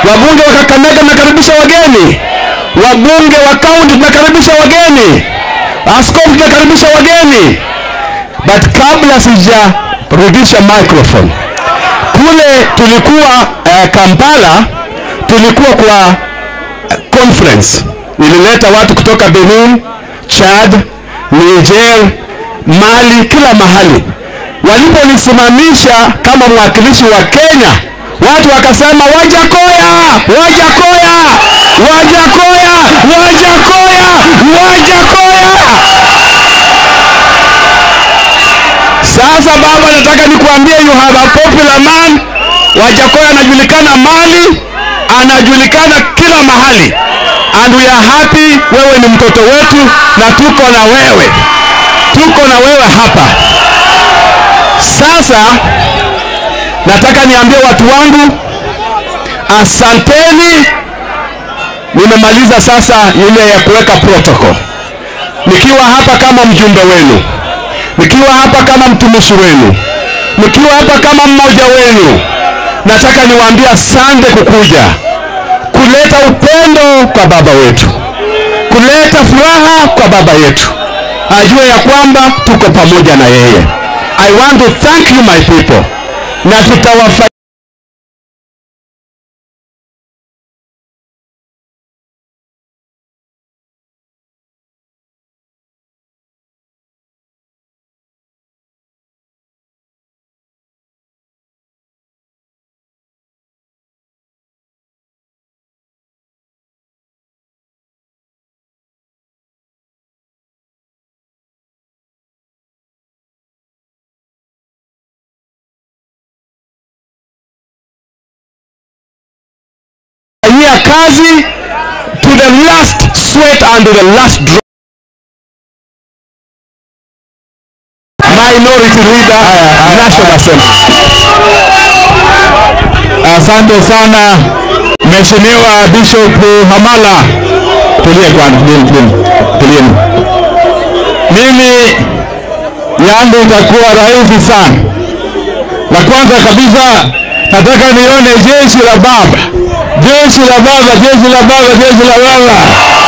Wabunge wa Kakamega mnakaribisha wageni, wabunge wa kaunti tunakaribisha wageni, askofu tunakaribisha wageni. But kabla sijarudisha microphone kule, tulikuwa uh, Kampala, tulikuwa kwa uh, conference ilileta watu kutoka Benin, Chad, Niger, Mali, kila mahali. Waliponisimamisha kama mwakilishi wa Kenya, watu wakasema Wajakoya, Wajakoya, Wajakoya, Wajakoya, Wajakoya. Sasa baba, nataka nikuambie, you have a popular man. Wajakoya anajulikana Mali, anajulikana kila mahali, and we are happy. Wewe ni mtoto wetu na tuko na wewe, tuko na wewe hapa. Sasa nataka niambie watu wangu, asanteni. Nimemaliza sasa ile ya kuweka protocol, nikiwa hapa kama mjumbe wenu, nikiwa hapa kama mtumishi wenu, nikiwa hapa kama mmoja wenu. Nataka niwaambie asante kukuja kuleta upendo kwa baba wetu, kuleta furaha kwa baba yetu, ajue ya kwamba tuko pamoja na yeye. I want to thank you my people, na tutawafa fanyia kazi to the last sweat and to the last drop. Minority Leader, National Assembly. Asante sana Mheshimiwa Bishop Hamala. Tulie kwanza, tulieni, tulieni, tulieni. Mimi yangu itakuwa rahisi sana. La kwanza kabisa nataka nione jeshi la baba, jeshi la baba, jeshi la baba, jeshi la baba.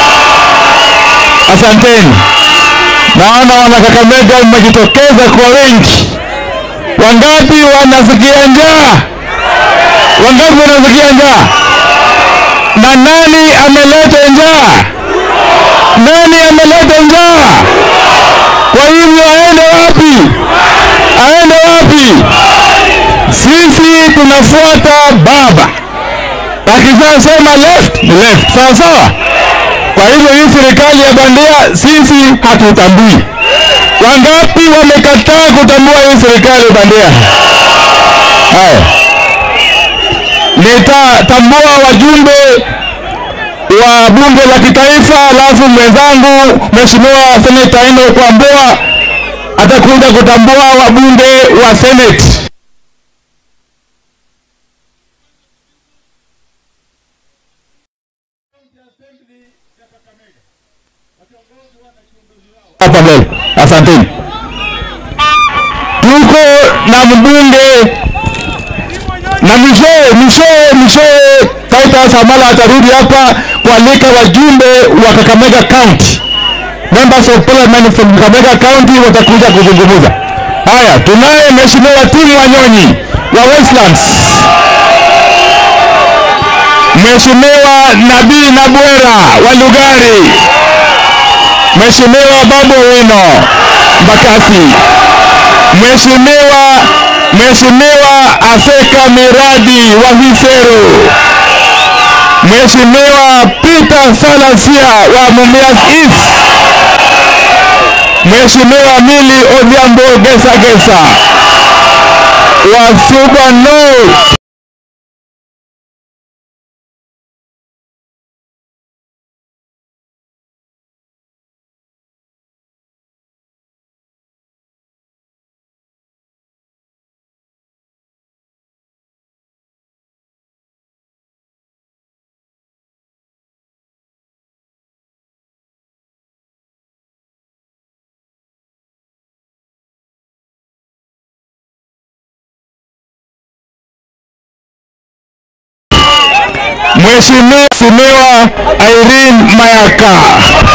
Asanteni. Naona wana Kakamega mmejitokeza kwa wengi. Wangapi wanasikia njaa? Wangapi wanasikia njaa? Na nani ameleta njaa? Nani ameleta njaa? Kwa hivyo aende wapi? Aende wapi? Sisi tunafuata baba, akishasema left ni left, sawa sawa. Kwa hivyo hii serikali ya bandia sisi hatutambui. Wangapi wamekataa kutambua hii serikali ya bandia? Haya, nitatambua wajumbe wa bunge la kitaifa, alafu mwenzangu mheshimiwa seneta Eno Kwambua atakuja kutambua wabunge wa senate. hapa mbele. Asanteni. Tuko na mbunge na mwishowe mwishowe mwishowe Titus Hamala atarudi hapa kualika wajumbe wa Kakamega County, members of parliament from Kakamega County watakuja kuzungumza. Haya, tunaye mheshimiwa Tim Wanyonyi wa Westlands, mheshimiwa Nabii Nabwera wa Lugari, Mheshimiwa Babu Owino Mbakasi, Mheshimiwa Mheshimiwa Aseka Miradi wa Hisero, Mheshimiwa Peter Salasia wa Mumias East, Mheshimiwa Mili Odhiambo Gesa Gesa wa Suba North, Mheshimiwa Irene Mayaka.